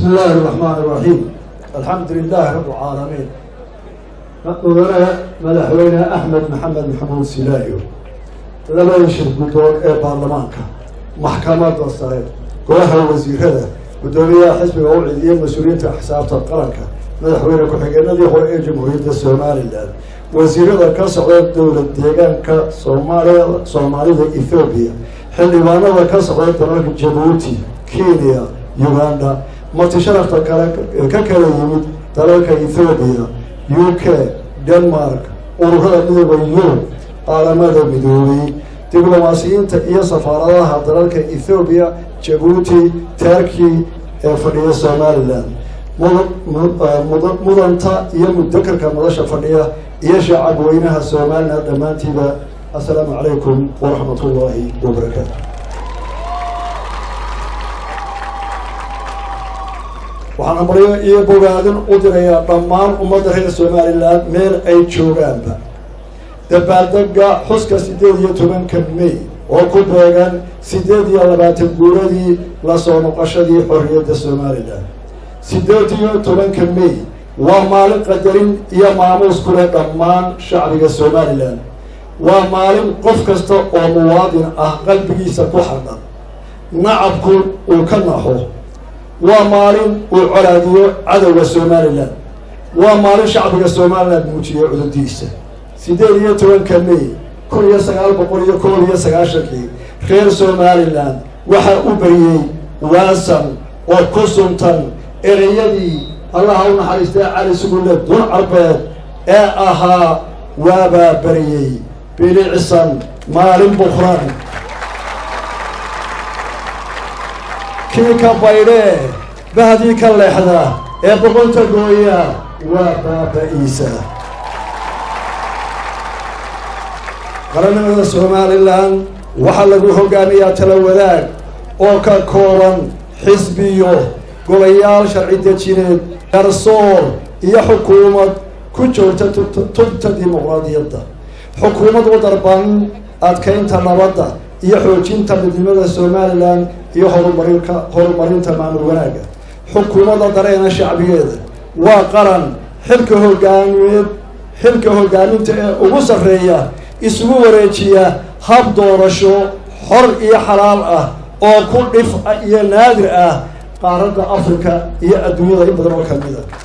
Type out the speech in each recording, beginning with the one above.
بسم الله الرحمن الرحيم الحمد لله رب العالمين mudane madaxweyne axmed maxamed maxamuud silaayo labada shir guddoon ee baarlamaanka maxkamadda sare golaha wasiirada guddoomiyaha xisbiga u cidiya mas-uuliyiinta xisaabta qaranka madaxweyne ku-xigeenadii hore ee jamhuuriyadda somalilan wasiirada ka socda dowlad deegaanka soomaaliya soomaalida ethoobiya xildhibaanada ka socda dalalka jabuuti kenya uganda marti sharafta kale ka kala yimid dalalka ethoobiya u k denmark ururada midooda yurub qaalamada midoobay diblomaasiyiinta iyo safaaradaha dalalka ethoobiya jabuuti turkey ee fadhiya somalilan mudanta iyo mudakarka madasha fadhiya iyo shacab weynaha somalilan dhammaantiiba assalaamu calaykum waraxmat ullaahi wabarakaatu waxaan amaryo iyo bogaadin u dirayaa dhammaan ummadda reer somalilan meel ay joogaanba dabaaldega xuska siddeed iyo tobanka may oo ku beegan siddeed iyo labaatan guuradii lasoo noqoshadii xorriyadda somalilan siddeed iyo tobanka may waa maalin qadarin iyo maamuus ku leh dhammaan shacbiga somalilan waa maalin qof kasta oo muwaadin ah qalbigiisa ku xardhan nacabku uu ka naxo waa maalin uu colaadiyo cadowga somalilan waa maalin shacbiga somalilan muujiyo cudurdiisa siddeed iyo tobanka may kun iyo sagaal boqol iyo kool iyo sagaashankii reer somalilan waxaa u beriyey waasan oo ku suntan ereyadii allaha u naxariistay cali sugulle dun carbeed ee ahaa waabaa beriyey bilicsan maalin bukran kii ka baydhee bahdii ka leexda ee boqonta gooya waa baaba-iisa qarannimada somalilan waxaa lagu hogaamiyaa tala wadaag oo ka kooban xisbiyo golayaal sharci dejineed garsoor iyo xukuumad ku joogta tubta dimuqraadiyadda xukuumad u darban adkaynta nabadda iyo xoojinta midnimada somalilan iyo horumarinka horumarinta maamul wanaagga xukuumadda dareena shacbigeeda waa qaran xilka hogaamiyeed xilka hogaaminta ee ugu sarreeya isugu wareejiya hab doorasho xor iyo xalaal ah oo ku dhif iyo naadir ah qaaradda africa iyo adduunyada in badan oo kamid a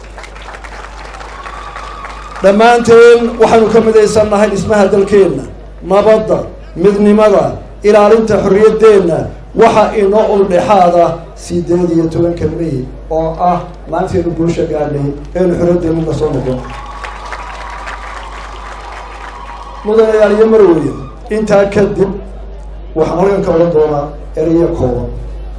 dhammaanteen waxaynu ka midaysannahay dhismaha dalkeenna nabadda midnimada ilaalinta xorriyaddeenna waxaa inoo uldhexaada sideed iyo tobanka may oo ah maanteenu guusha gaadhay eenu xorriyaddeenna la soo noqon mudanayaal iyo marweye intaa kadib waxaan halkan ka odan doonaa ereyo kooban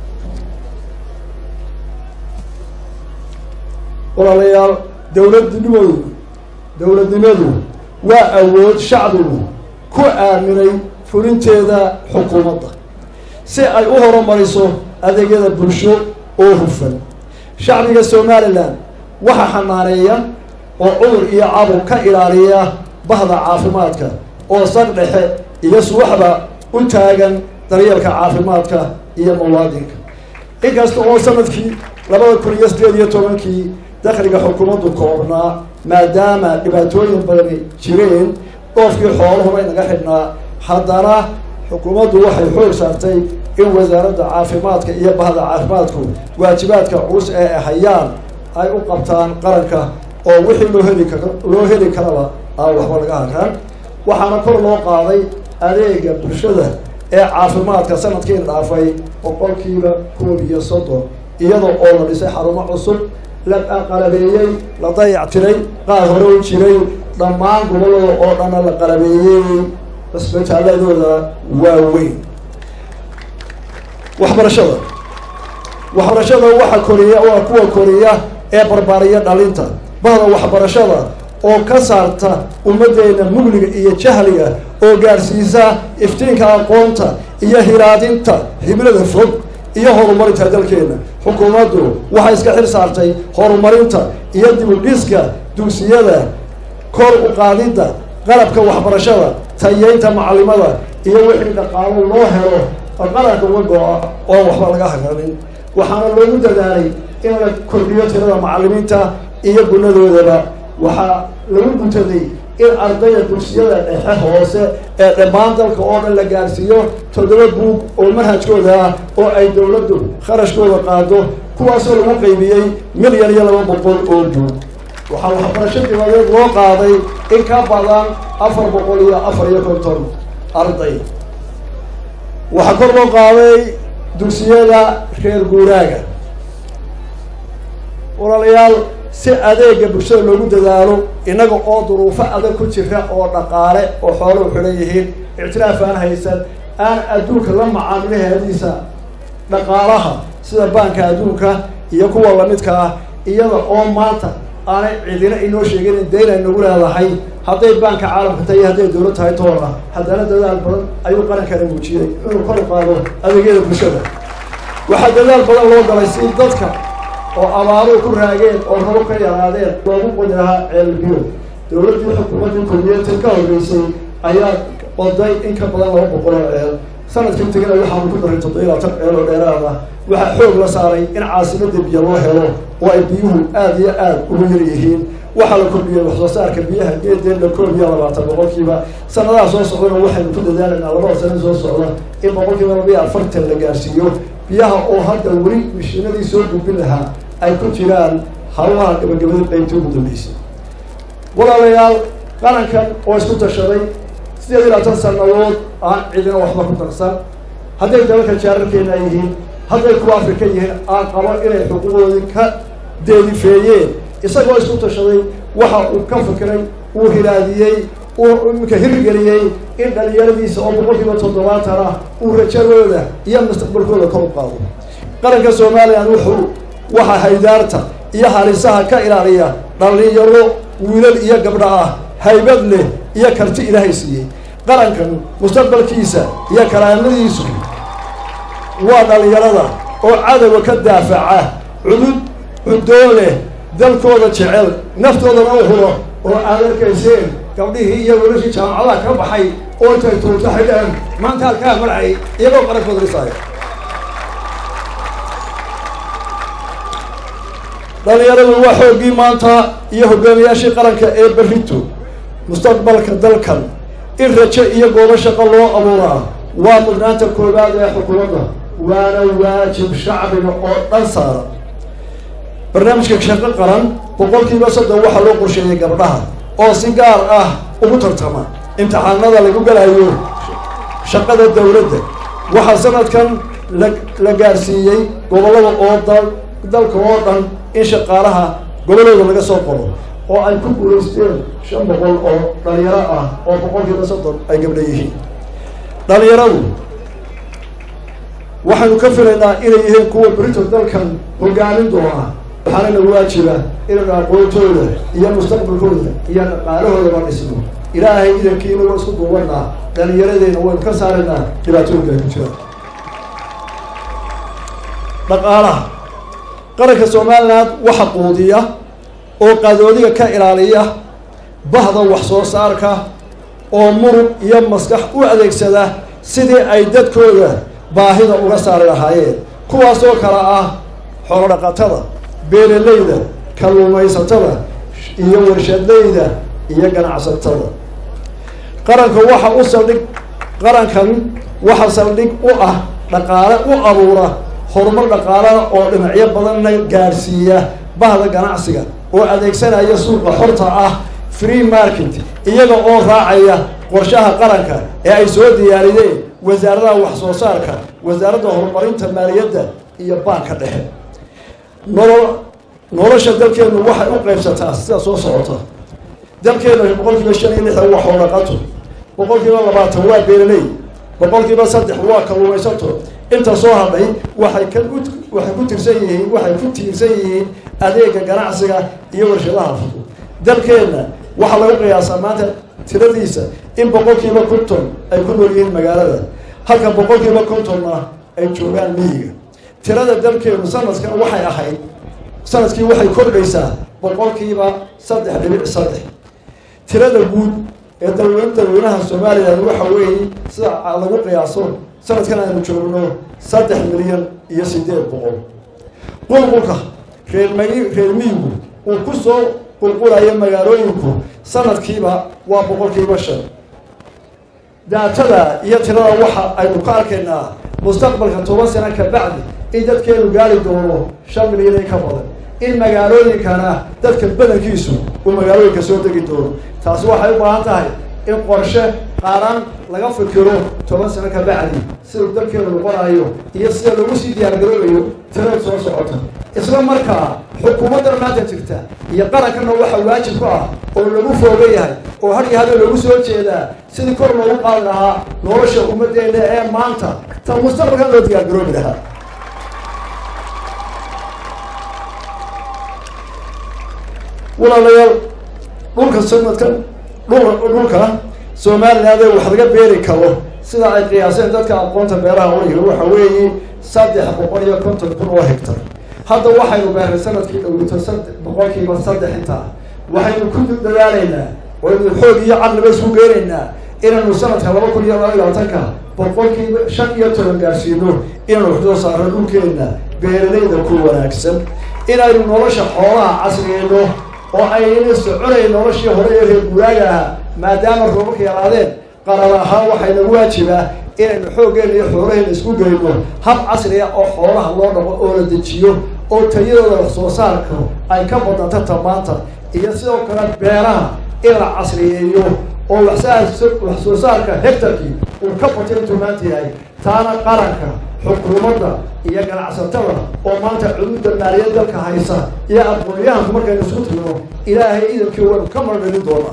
walaalayaal dowladnimadu dowladnimadu waa awood shacbigu ku aaminay fulinteeda xukuumadda si ay u horumariso adeegyada bulsho oo hufan shacbiga somalilan waxaa xanaaneeya oo cudur iyo cabur ka ilaaliya bahda caafimaadka oo sar dhexe iyo suwaxba u taagan daryeelka caafimaadka iyo muwaadinka inkasta oo sanadkii labada kun iyo sideed iyo tobankii dakhliga xukuumaddu koobnaa maadaama dhibaatooyin badani jireen dhoofkii xoolahubay naga xidhnaa haddana xukuumaddu waxay xoog saartay in wasaaradda caafimaadka iyo bahda caafimaadku waajibaadka culus ee ay hayaan ay u qabtaan qaranka oo wixii loo heli kar loo heli karaba aan waxba laga haraan waxaana kor loo qaaday adeega bulshada ee caafimaadka sanadkiina dhaafay boqolkiiba koob iyo soddon iyadoo oo la dhisay xarumo cusub la qalabeeyey la dayactiray qaar hore u jiray dhammaan gobolada oo dhanna la qalabeeyey cisbitaaladooda waaweyn waxbarashada waxbarashada waxa koriya waa kuwa koriya ee barbaariya dhalinta bahda waxbarashada oo ka saarta ummaddeena mugliga iyo jahliga oo gaadhsiisa iftiinka aqoonta iyo hiraadinta hibrada fog iyo horumarinta dalkeena xukuumaddu waxay iska xil saartay horumarinta iyo dibudhiska dugsiyada kor u qaadidda qalabka waxbarashada tayeynta macalimada iyo wixii dhaqaalo loo helo qaranka uga go-a oon waxba laga haganin waxaana loogu dadaalay in la kordhiyo tirada macallimiinta iyo gunadoodaba waxaa lagu guntaday in ardayda dugsiyada dhexe hoose ee dhammaan dalka oo dhan la gaarsiiyo toddoba buug oo manhajkooda ah oo ay dowladdu kharashkooda qaado kuwaasoo lagu qaybiyey milyan iyo laba boqol oo buug waxaa waxbarasho dibadeed loo qaaday in ka badan afar boqol iyo afar iyo konton arday waxaa kor loo qaaday dugsiyada reer guuraaga walaalayaal si adeega bulshada loogu dadaalo innaga oo duruufo adag ku jira oo dhaqaale oo xooluhu xidhan yihiin ictiraaf aan haysan aan adduunka la macaamilaheediisa dhaqaalaha sida baanka adduunka iyo kuwa lamidka ah iyada oo maanta aanay cidina inoo sheegin in dayn ay nagu leedahay hadday baanka caalamka tahay hadday dowlad tahay toona haddana dadaal badan ayuu qarankana muujiyey inuu kor u qaado adeegyada bulshada waxaa dadaal badan loo galay si dadka oo abaaruhu ku raageen oo rabo ka yaraadeen loogu qodi lahaa ceelbiyo dowladdii xukuumaddii kulmiyeedka ka horreysay ayaa qoday in ka badan laba boqol oo ceel sanadkii tegina waxaanu ku daray toddoba iyo labaatan ceel oo dheeraad ah waxaa xoog la saaray in caasimadda biyo loo helo oo ay biyuhu aada iyo aada ugu yar yihiin waxaa la kordhiyey wax soo saarka biyaha geedeen la koob iyo labaatan boqolkiiba sanadaha soo socdana waxaynu ku dadaalaynaa labada sana soo socda in boqolkiiba laba iyo afartan la gaarsiiyo biyaha oo hadda weli mishiinadii soo gudbin lahaa ay ku jiraan hawlaha gabagabada qaybtii ugu dambeysay walaalayaal qarankan oo isku tashaday sideed iyo labaatan sanadood aan cidina waxba ku darsan hadday dalalka jaararkeena yihiin hadday kuwa afrika yihiin aan qabo inay xuquuqdoodii ka deedifeeyeen isagoo isku tashaday waxa uu ka fikiray uu hilaadiyey uu iminka hirgeliyey in dhalinyaradiisa oo boqolkiiba toddobaatan ah uu rajadooda iyo mustaqbalkooda kor u qaado qaranka somalilan wuxuu waxa haydaarta iyo halisaha ka ilaaliya dhalinyaro wiilal iyo gabdho ah haybad leh iyo karti ilaahay siiyey qarankan mustaqbalkiisa iyo karaamadiisu waa dhalinyarada oo cadowga ka daafaca cudud cudoo leh dalkooda jecel naftoodana u huro oo aad arkayseen gabdhihii iyo wiilashii jaamacadaha ka baxay oo intay tuurta xidhaan maanta halkaa marcay iyagoo qarankooda dhisaayo dhalinyaradu waa xooggii maanta iyo hogaamiyaashii qaranka ee berrito mustaqbalka dalkan in rajo iyo goobo shaqo loo abuuraa waa mudnaanta koowaad ee xukuumadda waana waajib shacbiga oo dhan saara barnaamijka shaqo qaran boqolkiiba soddon waxaa loo qorsheeyey gabdhaha oo si gaar ah ugu tartama imtixaanada lagu galayo shaqada dawladda waxaa sanadkan la la gaarsiiyey gobollada oo dal dalka oo dhan in shaqaalaha gobollooda laga soo qoro oo ay ku guulaysteen shan boqol oo dhalinyaro ah oo boqolkiiba soddon ay gabdho yihiin dhalinyaradu waxaynu ka filaynaa inay yihiin kuwa brito dalkan hogaamin doona waxaana nagu waajiba inaynu aqoontooda iyo mustaqbalkooda iyo dhaqaalahoodaba dhisno ilaahay idankiina waa isku duubanaa dhalinyaradeyna waynu ka saaraynaa dhibaatooyinka ay ku jiraan dhaqaalaha qaranka somaliland waxa quudiya oo qadoodiga ka ilaaliya bahda wax soo saarka oo murug iyo maskax u adeegsada sidii ay dadkooda baahida uga saari lahaayeen kuwaasoo kale ah xoolodhaqatada beeralayda kalluumaysatada iyo warshadleyda iyo ganacsatada qaranka waxa u saldhig qarankan waxa saldhig u ah dhaqaale u abuura horumar dhaqaalana oo dhinacyo badanna gaadhsiiya bahda ganacsiga oo adeegsanaya suuqa xorta ah free market iyaga oo raacaya qorshaha qaranka ee ay soo diyaariyeen wasaaradaha wax soo saarka wasaaradda horumarinta maaliyadda iyo baanka dhexe nolol nolosha dalkeenu waxay u qaybsataa sida soo socota dalkeenu boqolkiiba shan iyo lixdan waa xoolaqato boqolkiiba labaatan waa beeraley boqolkiiba saddex waa kalluumaysato inta soo hadhay waxay ka waxay ku tirsan yihiin waxay ku tiirsan yihiin adeega ganacsiga iyo warshadaha fudud dalkeenna waxaa lagu qiyaasaa maanta tiradiisa in boqolkiiba konton ay ku nool yihiin magaalada halka boqolkiiba kontonna ay joogaan miyiga tirada dalkeenu sanadkan waxay ahayd sanadkii waxay kordhaysaa boqolkiiba saddex dhibic saddex tirada guud ee dalweyne dalweynaha somalilan waxa weeye sida lagu qiyaaso sanadkan aynu joogno saddex milyan iyo sideed boqol qulqulka reermagi reer miyigu uu ku soo qulqulayo magaalooyinku sanadkiiba waa boqolkiiba shan daatada iyo tirada waxa aynu ka arkaynaa mustaqbalka toban sano ka bacdi in dadkeenu gaari doono shan milyan ka badan in magaalooyinkana dadka badankiisu uu magaalooyinka soo degi doono taasi waxay u baahan tahay in qorshe qaaraan laga fikiro toban sano ka bacdi siduu dalkeenu noqonayo iyo sida lagu sii diyaargaroobayo tirada soo socota isla markaa xukuumaddan maanta jirta iyo qarankana waxa waajib ku ah oo lagu fooga yahay oo har iyo hada loogu soo jeedaa sidii kor loogu qaadi lahaa nolosha ummaddeena ee maanta ta mustaqbalkan loo diyaargaroobi lahaa walaalayaal dhulka sanadkan dhul dhulka somaliland wax laga beeri karo sida ay qiyaaseen dadka aqoonta beeraha wariga waxa weeye saddex boqol iyo konton kun oo hectar hadda waxaynu beernay sanadkii dhowrito sad boqolkiiba saddex intaa waxaynu ku dadaalaynaa waynu xoog iyo caqliba isku geenaynaa inaynu sanadka laba kun iyo laba iyo labaatanka boqolkiiba shan iyo toban gaarsiino inaynu wax soo saarno dhulkeena beeralayda ku wanaagsan inaynu nolosha xoolaha casriyeyno oo ayna soconayn noloshii hore ee reer guuraaga ahaa maadaama roobabka yaraadeen qarar ahaan waxay nagu waajibaa inaynu xooggeena iyo xoolaheena isku geyno hab casriga oo xoolaha loo dhaqo oo la dejiyo oo tayadooda wax soo saarka ay ka badnanta tamaanta iyo sidoo kale beeraha in la casriyeeyo oo waxsaa wax soo saarka hectarkii uu ka bato intuu maanta yahay taana qaranka xukuumadda iyo ganacsatada oo maanta cuduudda maaliyad dalka haysa iyo aqoon-yahanku markaynu isku tirno ilaahay idankii waynu ka mardhalin doonaa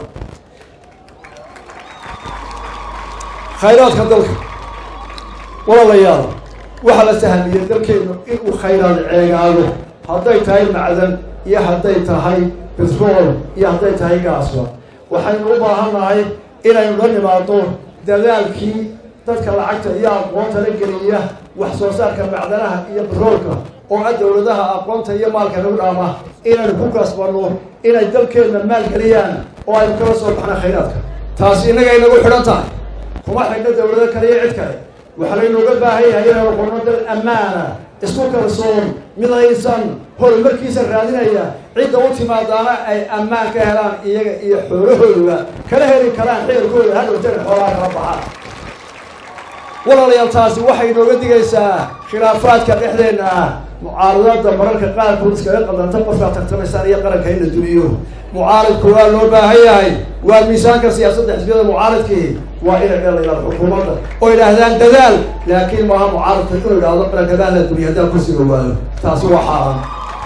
khayraadka dalka walaalayaal waxaa la sahmiyey dalkeenu inuu khayraad ceegaado hadday tahay macdan iyo hadday tahay betrool iyo hadday tahay gaasba waxaynu u baahan nahay inaynu la nimaado dadaalkii dadka lacagta iyo aqoonta la geliya wax soo saarka macdanaha iyo betroolka oo a dowladaha aqoonta iyo maalka nagu dhaama inaynu ku kasbanno inay dalkeenna maalgeliyaan oo aynu kala soo baxna khayraadka taasi innaga inagu xidhan tahay kuma xidhna dowlado kale iyo cid kale waxaa laynooga baahan yahay inaynu noqono dal ammaana isku kalsoon midaysan horumarkiisa raadinaya cidda u timaadaana ay ammaan ka helaan iyaga iyo xoolahooda kala heli karaan xeerkooda hadhowtana xoolaha kala baxaan walaalayaal taasi waxay inooga digaysaa khilaafaadka dhexdeenna ah mucaaradada mararka qaarkood iskaga qadanta qofkaa tartamaysaan iyo qaranka in la duniyo mucaaridku waa loo baahan yahay waa miisaanka siyaasadda xisbiyada mucaaridkii waa inay dhelayaan xukuumadda oo idhaahdaan dadaal laakiin maaha mucaaridka inuu idhaahdo qarankadaa la duniya haddaan kursiga waayo taasi waa xaaraan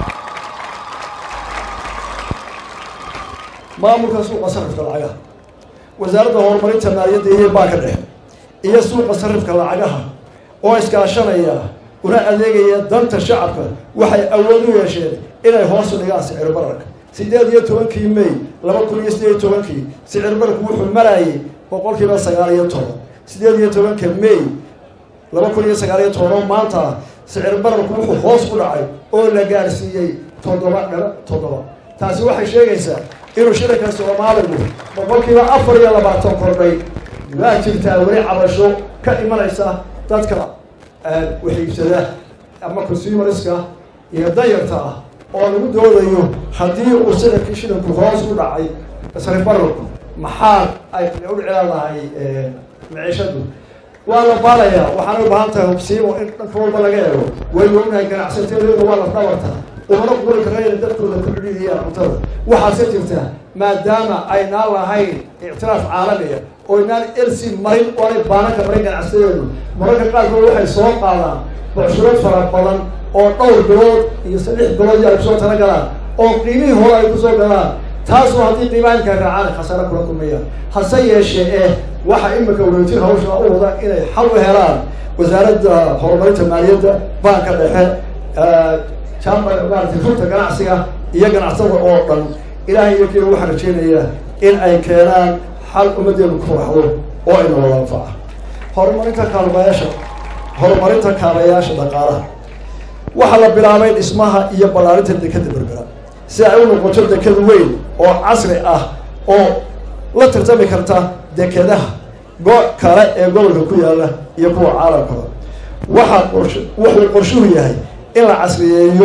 maamulka suuqa sarifka lacagaha wasaaradda horumarinta maaliyadda iyo baanka dhexe iyo suuqa sarifka lacagaha oo iskaashanaya una adeegaya danta shacabka waxay awood u yeesheen inay hoos u dhigaan sicir bararka sideed iyo tobankii may laba kun iyo sideed iyo tobankii sicir bararku wuxuu marayay boqolkiiba sagaal iyo toban sideed iyo tobanka may laba kun iyo sagaal iyo toban oo maanta sicir bararku wuxuu hoos u dhacay oo la gaarsiiyey toddoba dhalo toddoba taasi waxay sheegaysaa inuu shiranka soomaaligu boqolkiiba afar iyo labaatan kordhay waa jirtaa weli cabasho ka imanaysa dadka waxiibsada ama consumerska iyo dayarta ah oo lagu doodayo haddii uu sicirkii shilanku hoos u dhacay sarif bararku maxaa ay u dhiclaan lahay maciishadu waa la baalayaa waxaana u baahan tahay hubsiimo in dhanka walba laga eego waynu ognahay ganacsateedu waa laf dhabarta umana quri kara inay dadkooda ku xidhiidiyaan cuntada waxaase jirta maadaama aynaan lahayn ictiraaf caalamiya oo inaan elsi marin oo anay baananka marin ganacsadeedu mararka qaarkood waxay soo qaadaan bucshurad fara badan oo dhowr bilood iyo saddex bilood iyo ay kusoo tala galaan oo qiimihii hore ay kusoo galaan taasoo haddii qiimaha imkaa raacaan khasaare kula kulmayaan hase yeeshee eh waxa imika weytir hawsha u wada inay xal u helaan wasaaradda horumarinta maaliyadda baanka dhexe jamba maarata runta ganacsiga iyo ganacsatada oo dhan ilaahay iyo kiina waxaan rajeynayaa in ay keenaan xal ummaddeenu ku faraxdo oo ina wada anfaca horumarinta kaalmayaasha horumarinta kaalayaasha dhaqaalaha waxaa la bilaabay dhismaha iyo ballaarinta dekeda berbera si ay u noqoto deked weyn oo casri ah oo la tartami karta dekedaha go kale ee gobolka ku yaalla iyo kuwa caalamkaba waxaa qorsh wuxuu qorshuhu yahay in la casriyeeyo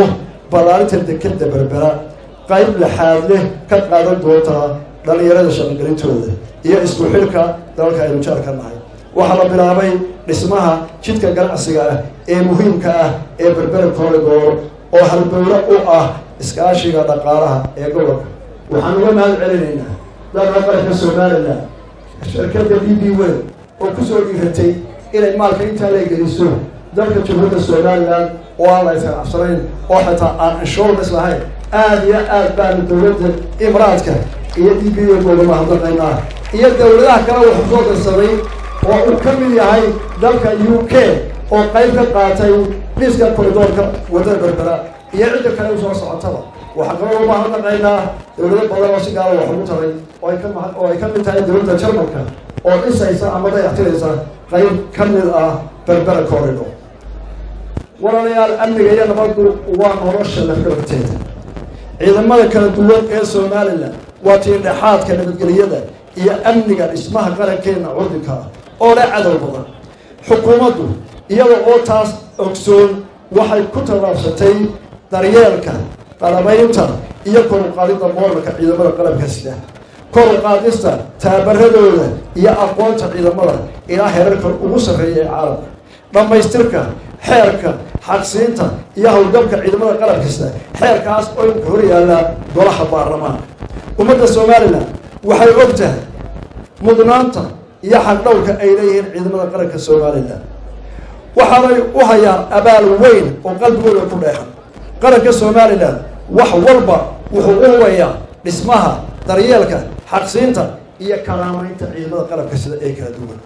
ballaarinta dekeda berbera qayb laxaad leh ka qaadan doontaa dhallinyarada shaqogelintooda iyo isku xidhka dalalka aynu jaarka nahay waxaa la bilaabay dhismaha jidka ganacsiga ah ee muhiimka ah ee berbera corridor oo halbowlo u ah iskaashiga dhaqaalaha ee gobolka waxaan uga mahad celinaynaa dalka qaranka somalilan shirkadda d b wel oo kusoo dhiiratay inay maalka intaa la geliso dalka jamhuuriyadda somalilan oo aan la isqanacsanayn oo xitaa aan insurance lahayn aada iyo aad baanu dowladda imraadka iyo d b wel uga mahadnaqaynaa iyo dowladaha kale wuxuu soo darsaday oo uu ka mid yahay dalka u k oo qayb ka qaatay dhiska koridoorka waddada berbera iyo cidda kale usoo socotaba waxaa kaloo u mahadnaqaynaa dowlado badan oo si gaala wax ugu taray oo ay ka ma oo ay ka mid tahay dowladda jarmalka oo dhisaysa ama dayactiraysa qayb ka mid ah berbera corridor walaalayaal amniga iyo nabaddu waa nolosha lafdhabarteeda ciidamada kala duwan ee somalilan waa tii dhexaadka nabadgeliyada iyo amniga dhismaha qarankeena curdinka ah oo leh cadow badan xukuumaddu iyada oo taas ogsoon waxay ku tallaabsatay daryeelka qalabaynta iyo kor u qaadidda mooralka ciidamada qalabka sida kor u qaadista taabaradooda iyo aqoonta ciidamada ilaa heerarka ugu sarreeya ee caalamka dhammaystirka xeerka xaqsiinta iyo howlgabka ciidamada qalabka sida xeerkaas oo imka hor yaallaa golaha baarlamaanka ummadda somalilan waxay og tahay mudnaanta iyo xaqdhowrka ay leeyihiin ciidamada qaranka somalilan waxaanay u hayaan abaal weyn oo qalbigooda ku dheexan qaranka somalilan wax walba wuxuu u hubayaa dhismaha daryeelka xaqsiinta iyo karaamaynta ciidamada qalabka sida ee kala duwan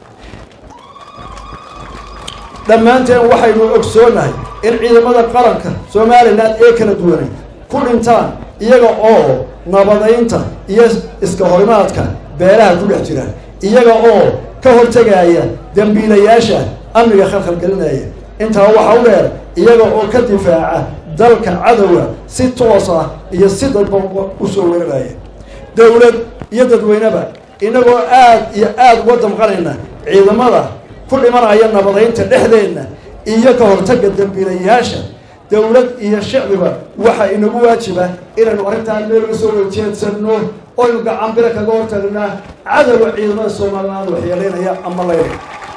dhammaanteen waxaynu ogsoonahay in ciidamada qaranka somalilan ee kala duwanay ku dhintaan iyaga oo nabadaynta iyo iska horimaadka beelaha ku dhex jira iyaga oo ka hortegaya dembiilayaasha amniga khalkhalgelinaya intaa waxaa u dheer iyaga oo ka difaaca dalka cadowga si toos ah iyo si dadban usoo weeraraya dowlad iyo dadweyneba inagoo aad iyo aada uga damqanayna ciidamada ku dhimanaya nabadaynta dhexdeenna iyo ka hortagga dembiilayaasha dowlad iyo shicbiba waxaa inagu waajiba inaynu arrintaan meel uga soo weyjeedsanno oynu gacan bira kaga hortagnaa cadowga ciidamada somaliland waxyeeleynaya ama layra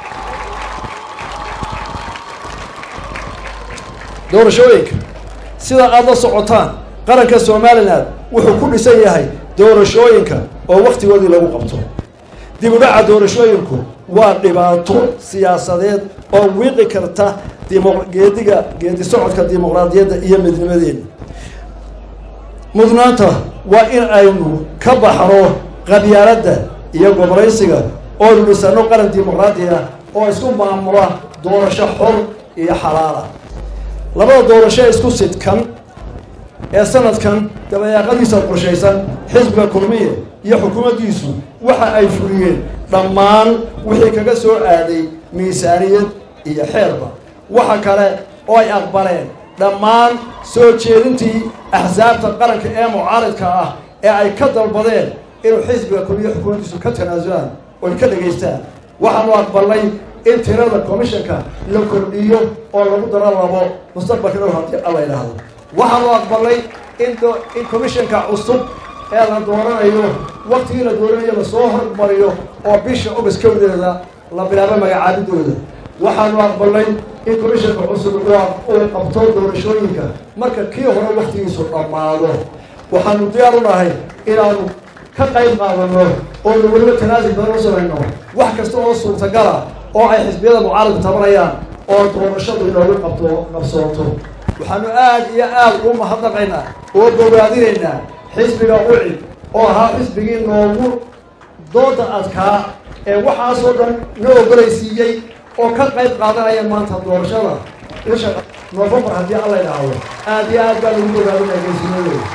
doorashooyinka sida aada la socotaan qaranka somalilan wuxuu ku dhisan yahay doorashooyinka oo waktigoodii lagu qabto dib u dhaca doorashooyinku waa dhibaato siyaasadeed oo wiiqi karta dimo geediga geedi socodka dimuqraadiyadda iyo midnimadeena mudnaanta waa in aynu ka baxno qabyaaladda iyo gobolaysiga oonu dhisano qaran dimuqraadi ah oo isku maamula doorasho xor iyo xalaala labada doorasho isku sidkan ee sanadkan dabayaaqadiisa qorshaysan xisbiga kulmiye iyo xukuumaddiisu waxa ay fuliyeen dhammaan wixii kaga soo aaday miisaaniyad iyo xeerba waxa kale oo ay aqbaleen dhammaan soo jeedintii axsaabta qaranka ee mucaaridka ah ee ay ka dalbadeen inuu xisbiga kulmiye xukuumaddiisu ka tanaasulaan oy ka dhegaystaan waxaanu aqbalnay in tirada commissionka la kordhiyo oo lagu daro labo mustaqbalka dhow haddii alla idhaahdo waxaanu aqbalnay in in commissionka cusub ee la dooranayo waktigii la dooranayo lasoo hormariyo oo bisha ogast kowdeeda la bilaabo magacaabidooda waxaanu aqbalnay in commissionka cusub uu qabto doorashooyinka marka kii hore waktigiisu dhammaado waxaanu diyaar u nahay inaanu ka qayb qaadano oonu weliba tanaasul badan u samayno wax kasta oo suurtagala oo ay xisbiyada mucaaradku tabanayaan oo doorashadu inoogu qabto qabsooto waxaanu aada iyo aada u mahadnaqaynaa oo bogaadinaynaa xisbiga ucid oo ahaa xisbigii noogu dooda adkaa ee waxaasoo dhan na ogolaysiiyey oo ka qayb qaadanaya maanta doorashada bisha novembar haddii alla idhaahdo aada iyo aad baan ugu bogaadinaya geesimadooda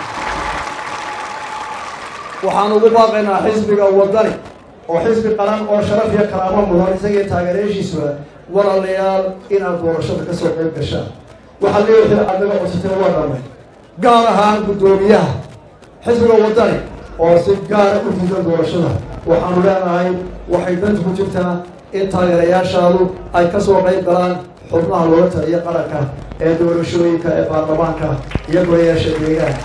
waxaan ugu baaqaynaa xisbiga wadani oo xisbi qaran oo sharaf iyo karaamo mudan isagii taageerayaashiisuba walaalayaal inaad doorashada ka soo qayb gashaan waxaa lee wixii aad naga codsateen waa dhamay gaar ahaan guddoomiyaha xisbiga wadani oo si gaara u diidan doorashada waxaanu leenahay waxay danta ku jirtaa in taageerayaashaadu ay ka soo qayb galaan xubnaha looga taliyo qaranka ee doorashooyinka ee baarlamaanka iyo golayaasha deegaanka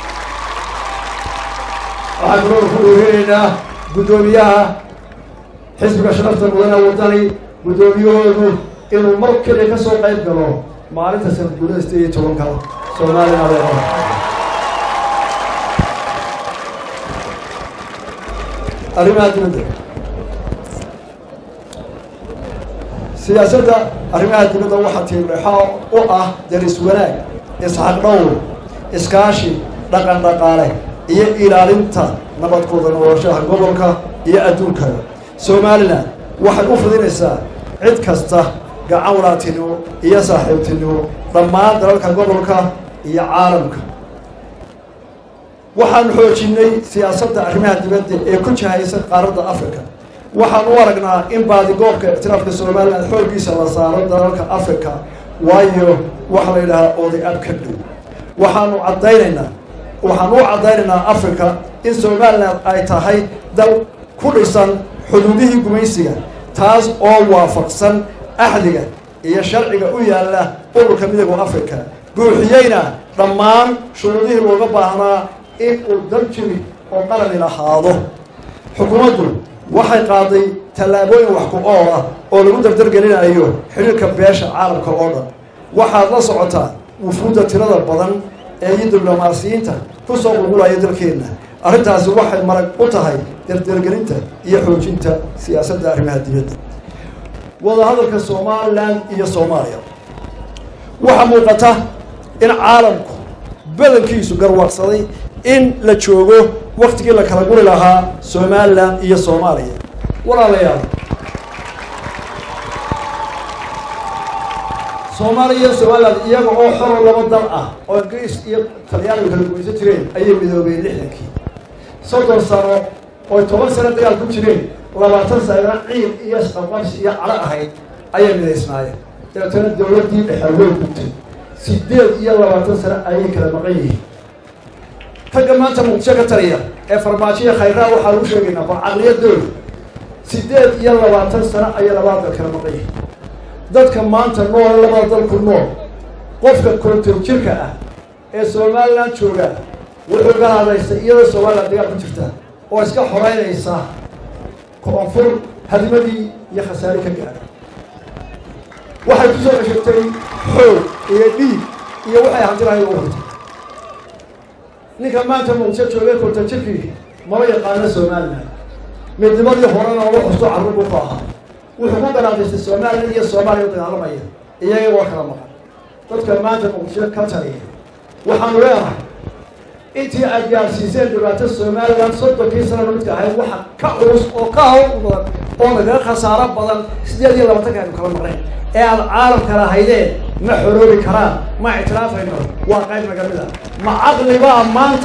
waxaan kaloo ku dhoorinaynaa guddoomiyaha xisbiga sharafta mudane wadani guddoomiyahoodu inuu mar keliya ka soo qayb galo maalinta sanad guudada sideed iyo tobanka soomaalina leedahay arrimaha dibadda siyaasadda arrimaha dibadda waxaa tiirleexo u ah daris wanaag isxaq dhowr iskaashi dhaqan dhaqaale iyo ilaalinta nabadkooda noloshaha gobolka iyo adduunkada somalilan waxay u fidinaysaa cid kasta gacan walaatinimo iyo saaxiibtinimo dhammaan dalalka gobolka iyo caalamka waxaanu xoojinay siyaasadda arrimaha dibadda ee ku jihaysan qaaradda africa waxaan u aragnaa in baadigoobka ictiraafka somalilan xooggiisa la saaro dalalka africa waayo waxa la yidhahaa oday ab ka dhow waxaanu caddaynaynaa waxaan u caddaynaynaa africa in somalilan ay tahay dal ku dhisan xuduudihii gumaysiga taas oo waafaqsan axdiga iyo sharciga u yaalla ururka midooda africa buuxiyeyna dhammaan shuruudihii looga baahnaa in uu dal jiri oo qalani lahaado xukuumaddu waxay qaaday tallaabooyin wax ku ool ah oo lagu dardargelinayo xidhiirka beesha caalamka oo dhan waxaad la socotaa wufuudda tirada badan ee iyo diblomaasiyiinta ku soo qulqulaya dalkeenna arrintaasi waxay marag u tahay dardargelinta iyo xoojinta siyaasadda arrimaha dibadda wadahadalka somalilan iyo soomaaliya waxaa muuqata in caalamku badankiisu garwaaqsaday in la joogo waktigii la kala guri lahaa somalilan iyo soomaaliya walaalayaal soomaaliya iyo somalilan iyaga oo xoro laba dal ah oo ingiriis iyo talyaanigu kala gumaysan jireen ayay midoobeen lixdankii soddon sano oy toban sano dagaal ku jireen labaatan sanana ciid iyo isqabqabsi iyo calo ahayd ayay midaysnaayeen dabeetana dawladdii dhexe way gubtay sideed iyo labaatan sano ayay kala maqan yihiin ragga maanta muqdisho ka taliya ee farmaajoya khayraa waxaa lagu sheegaynaa bal caqliyadooda sideed iyo labaatan sano ayay labada dal kala maqan yihiin dadka maanta nool labada dalku nool qofka konton jirka ah ee somalilan jooga wuxuu ga hadlaysa iyadoo somalilan dagaal ku jirta oo iska xoreynaysa koonfur hadimadii iyo khasaare ka gaadha waxay ku soo ceshagtay xoog iyo dhiig iyo waxay hantilahay u hurtay ninka maanta muqdisho joogay konton jirkii maba yaqaano somalilan midnimadii horena oga xusto carruur buu ku ahaa wuxuu ku garaadaystay somalilan iyo soomaaliya u dagaalamaya iyaga waa kala maqan dadka maanta muqdisho ka taliya waxaanu leenahay intii aad gaarsiiseen dhibaato somalilan soddonkii sanana midka ahayd waxa ka culus oo ka hawl badan oo nagaga khasaaro badan sideed iyo labaatanka aynu kala maqnayn ee aad caalamka lahaydeen ma xoroobi karaan ma ictiraafayno waa qayb naga mid a ma caqlibaa maanta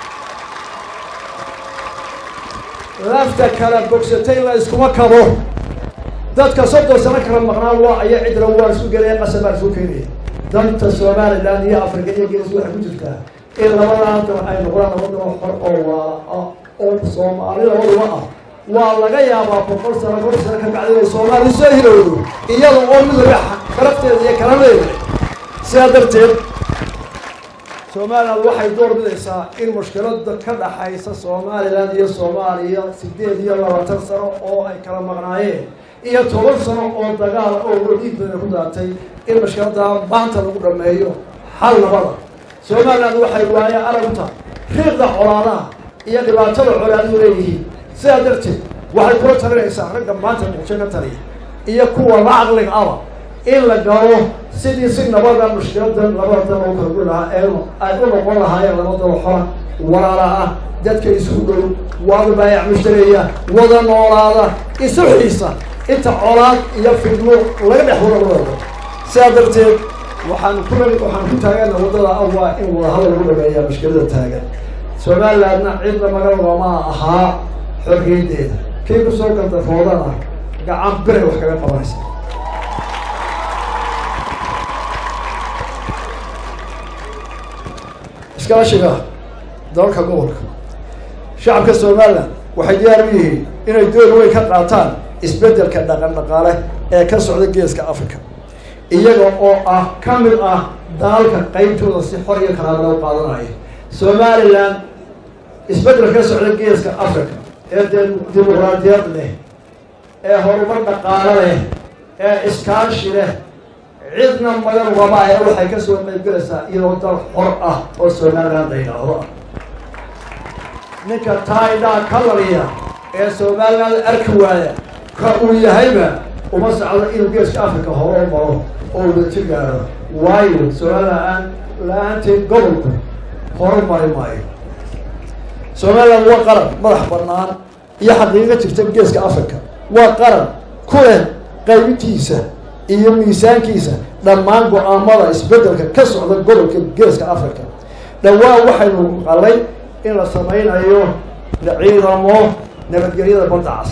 lafta kala bogsatay la iskuma kabo dadka soddon sano kala maqnaan waa aya cidra waa isu gelaya qasab baan isu keenaya danta somalilan iyo africa iyo gees waxay ku jirtaa in labadaa dal ay noqdaan laba dalo xor oo waa oo soomaali labaduba ah waa laga yaabaa boqol sano boqol sano ka bacdi inay soomaali soo hilowdo iyada oo mid laga karafteeda iyo kala leedahay sidaa darteed somalilan waxay door bidaysaa in mushkilada ka dhaxaysa somalilan iyo soomaaliya sideed iyo labaatan sano oo ay kala maqnaayeen iyo toban sano oo dagaal oo wadiid badan ku daatay in mushkiladaa maanta lagu dhameeyo xal nabada somalilan waxay waaye arag u tahay riiqda colaadaha iyo dhibaatada colaadu leeyihiin sidaa darteed waxay kula talinaysaa ragga maanta muqdisho ka taliya iyo kuwa la caqliga aba in la galo sidii si nabada mushkiladan labada dal oo kala guri lahaa ee ay u noqon lahaayeen laba dal xora walaala ah dadka isugu dhow waada baayac mushtareeya wada noolaada isu xiisa inta colaad iyo fidmo laga dhex wada labada sidaa darteed waxaan ku waxaan ku taagana waddada ah waa in wadahadal lagu dhameeyaa mushkilada taagan somalilandna cidna magalogama ahaa xorriyaddeeda kii kusoo gardafoodana gacan biray wax kaga qabanaysa iskaashiga dalalka gobolka shacabka somalilan waxay diyaar u yihiin inay door weyn ka qaataan isbeddelka dhaqan dhaqaale ee ka socda geeska africa iyaga oo ah ka mid ah dalalka qeybtooda si xor iyo kalaaba loo qaadanaya somalilan isbeddel ka socda geeska africa ee dee dimuqraadiyad leh ee horumar dhaqaalo leh ee iskaashi leh cidna magan ugama ahe waxay kasoo qaybgelaysaa iyadoo dal xor ah oo somaliland la yidhaahdo ah ninka taidhaa kalariya ee somaliland arki waaya ka uu yahayba uma socdo inuu geeska africa hore u maro oo wadaji gaaro waayo somaliland la-aanteed gobolku horu mari maayo somaliland waa qaran madax banaan iyo xaqiiqo jirta geeska africa waa qaran ku leh qaybintiisa iyo miisaankiisa dhammaan go-aamada isbeddelka ka socda gobolka geeska africa dhawaan waxaynu qalay in la samaynayo ciidamo nabadgelyada badda cas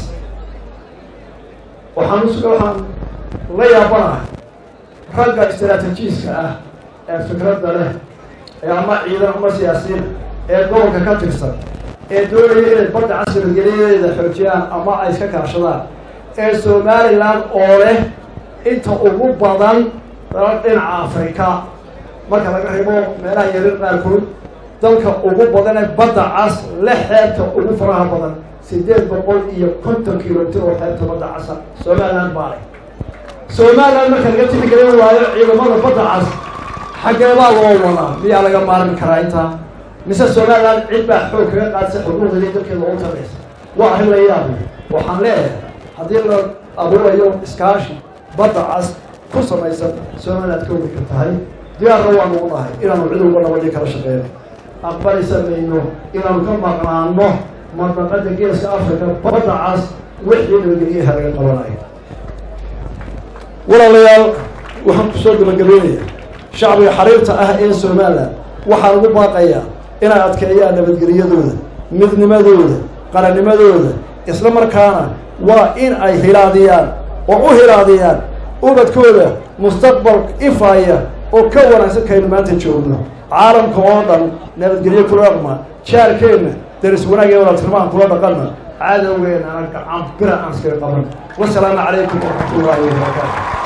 waxaan us waxaan la yaabanahay ragga istraatijiiska ah ee fikradda leh ee ama ciidan ama siyaasiyiin ee gobolka ka tirsan ee doonaya inay badda cas nabadgelyadeeda xoojiyaan ama ay iska kaashadaan ee somaliland oo leh inta ugu badan dalal dhinaca afrika marka laga reebo meelaha yarir qaarkood dalka ugu badan ee badda cas le xeebta ugu faraha badan sideed boqol iyo konton kilomitr oo xeebta badda casa somaliland baa leh somaliland marka laga tixgelin waayo ciidamada badda cas xaggeebaa loo wadaa miyaa laga maarmi karaa intaa mise somaliland cid baa xoog kaga qaadsa xuquuqdii dalkeeda ugu taraysa waa arrin la yaabay waxaan leeyahay haddii la abuurayo iskaashi badda cas ku samaysan somaliland ka wadi ka tahay diyaarna waanu u nahay inaanu cid walba nabadii kala shaqeyno aqbalisa mayno inaanu ka maqnaano mandaqada geeska africa badda cas wixii nabadgelyaha laga qabanayo walaalayaal waxaan kusoo gabagabeynaya shacbiga xariirta ah ee somaliland waxaan ugu baaqayaa inay adkeeyaan nabadgelyadooda midnimadooda qarannimadooda isla markaana waa in ay hilaadiyaan oo u hilaadiyaan ubadkooda mustaqbal ifaya oo ka wanaagsan kaynu maanta joogno caalamka oo dhan nabadgelyo kula dhaqma jaarkeenna daris wanaag ee walatirmaan kula dhaqanna cadowgeena aan gacan bira aan iskaga qaban wasalaamu calaykum waraxmat ullaahi wabarakaatu